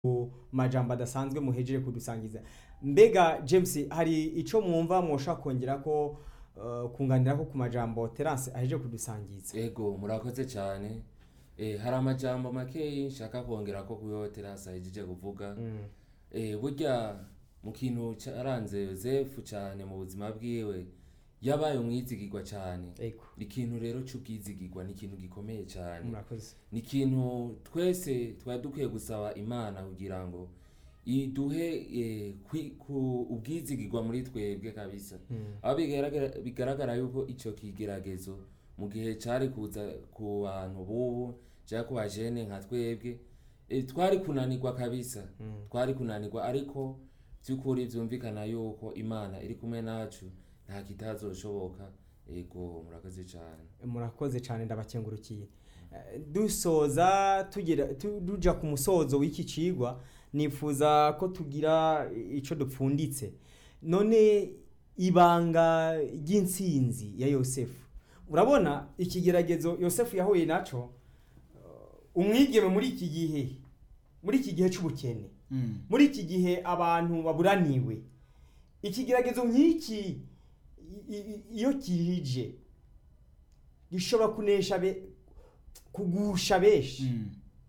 ku majambo adasanzwe muhejeje kudusangiza mbega james hari icyo mwumva mwoshaka kongera ko uh, kunganira ko ku majambo terance ahejeje kudusangiza ego murakoze cyane eh, hari amajambo makeyi nshaka kongera ko kuyo terasi ahejeje kuvuga Mm, eh, burya mu kintu cyaranze yosefu cyane mu buzima bwiwe yabaye umwizigirwa cyane ego ikintu rero cy'ubwizigirwa ni ikintu gikomeye cyane murakoze ni ikintu twese twari dukwiye gusaba imana kugira ngo iduhe eh, kwi- ku- ubwizigirwa muri twebwe kabisa Mm, aho bigaragara- bigaragara yuko icyo kigeragezo mu gihe cyari kuza ku bantu bubu cyangwa ku bajene nka twebwe eh, twari kunanirwa kabisa mm. twari kunanirwa ariko by'ukuri byumvikana yuko imana iri kumwe nacu nta kitazoshoboka ego murakoze cyane murakoze cyane ndabakengurukiye Eh, dusoza tugira tu- tuja ku musozo w'iki cigwa nifuza ko tugira ico dupfunditse none ibanga ry'intsinzi ya yosefu urabona ikigeragezo yosefu yahuye naco uh, umwigeme muri iki gihe muri iki gihe c'ubukene Mm. muri iki gihe abantu baburaniwe ikigeragezo nk'iki i- i- iyo kije gishobora kunesha be kugusha benshi Mm.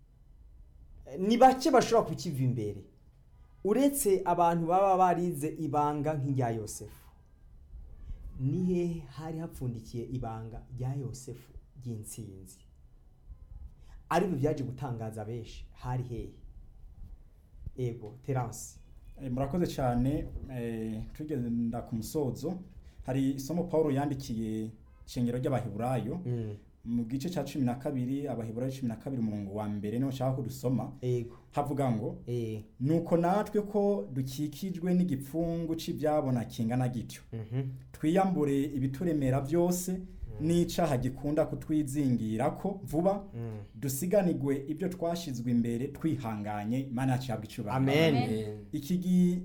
ni bake bashobora kukiva imbere uretse abantu baba barize ibanga nk'irya yosefu nihe hari hapfundikiye ibanga rya yosefu ry'intsinzi aribyo byaje gutangaza benshi hari hehe ego terance Eh, murakoze cyane eh, tugenda ku musozo hari isomo paul yandikiye ishengero ry'abaheburayo mu gice cya cumi na kabiri abaheburayo cumi na kabiri umurongo wa mbere niho nshaka ko dusoma ego havuga ngo eh nuko natwe ko dukikijwe n'igipfungu cy'ibyabona kingana gityo mhm twiyambure ibituremera byose n'icaha gikunda kutwizingira ko vuba mm. dusiganirwe ibyo twashizwe imbere twihanganye imana yacu yabwa icubahiro Amen. Amen. iki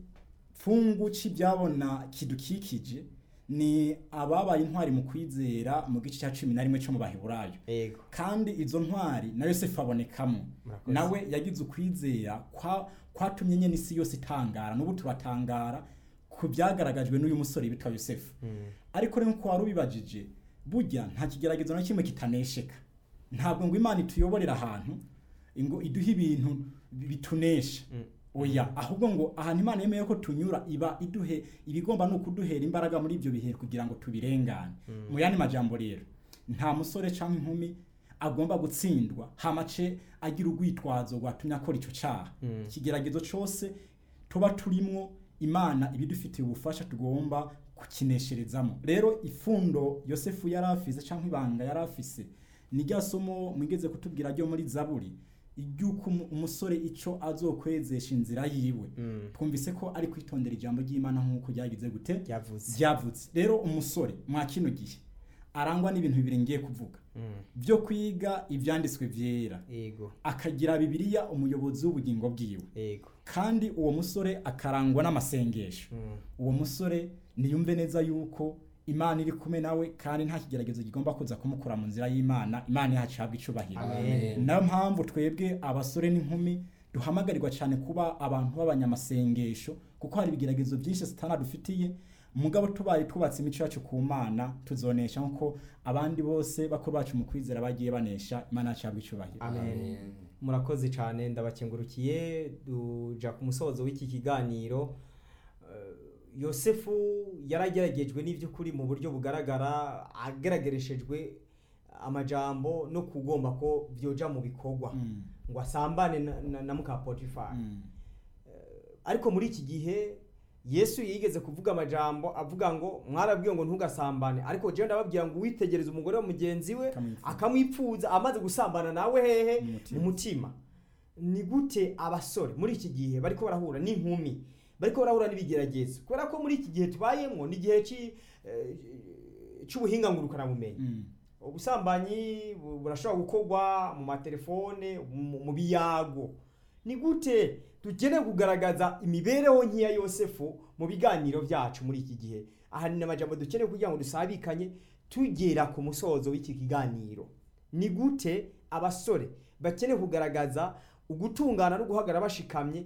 gipfungu cy'ibyabona kidukikije ni ababaye intwari mu kwizera mu gice cya cumi na rimwe cyo mu baheburayo ego kandi izo ntwari na yosefu abonekamo Murakoze. nawe yagize ukwizera kwa- kwatumye nyine isi yose itangara n'ubu turatangara ku byagaragajwe n'uyu musore witwa yosefu Mm. ariko rero nkuko wari ubibajije burya nta kigeragezo na kimwe kitanesheka ntabwo ngo imana ituyoborera ahantu ngo iduhe ibintu bitunesha Mm. oya ahubwo ngo ahantu imana yemeye ko tunyura iba iduhe ibigomba ni ukuduhera imbaraga muri ibyo bihe kugira ngo tubirengane mu yandi majambo rero nta musore cyangwa inkumi agomba gutsindwa hamace agira urwitwazo rwatumye akora icyo cyaha Mm. ikigeragezo cyose tuba turimwo imana ibidufitiye ubufasha tugomba kukinesherezamo rero ifundo yosefu yari afise cyangwa ibanga yari afise ni rya somo mwigeze kutubwira ryo muri zaburi iry'uko umu- umusore icyo azokwezesha inzira yiwe Mm. twumvise ko ari kwitondera ijambo ry'imana nk'uko ryagize gute Ryavuze. ryavutse rero umusore mwa kino gihe arangwa n'ibintu bibiri ngiye kuvuga Mm. byo kwiga ibyanditswe byera ego akagira bibiliya umuyobozi w'ubugingo bwiwe ego kandi uwo musore akarangwa n'amasengesho Mm. uwo musore niyumve neza yuko imana iri kumwe nawe kandi nta kigeragezo kigomba kuza kumukura mu nzira y'imana imana yacu ihabwa icubahiro Amen. nayo mpamvu twebwe abasore n'inkumi duhamagarirwa cyane kuba abantu b'abanyamasengesho kuko hari ibigeragezo byinshi satana dufitiye mugabo tubaye twubatse imico yacu ku mana tuzonesha nk'uko abandi bose bakuru bacu mu kwizera bagiye banesha imana yacu ihabwa icubahiro Amen. Amen. murakoze cyane ndabakengurukiye duja ku musozo w'iki kiganiro Eh, yosefu yarageragejwe n'iby'ukuri mu buryo bugaragara agaragarishejwe amajambo no kugomba ko byoja mu bikorwa Mm, ngo asambane na, na, na muka potifari mm, ariko muri iki gihe yesu yigeze kuvuga amajambo avuga ngo mwarabwiye ngo ntugasambane ariko jewe ndababwira ngo witegereze umugore wa mugenzi we Akamwipfuza. akamwipfuza amaze gusambana nawe hehe Mu mutima. mu mutima ni gute abasore muri iki gihe bariko barahura n'inkumi bariko barahura n'ibigeragezo kubera ko muri iki gihe tubayemo ni igihe ci- eh, c'ubuhinga ngurukanabumenyi mm, ubusambanyi bu- burashobora gukorwa mu matelefone mu mu biyago ni gute dukeneye kugaragaza imibereho nk'iya yosefu mu biganiro byacu muri iki gihe aha ni amajambo dukeneye kugira ngo dusabikanye tugera ku musozo w'iki kiganiro ni gute abasore bakeneye kugaragaza ugutungana no guhagarara bashikamye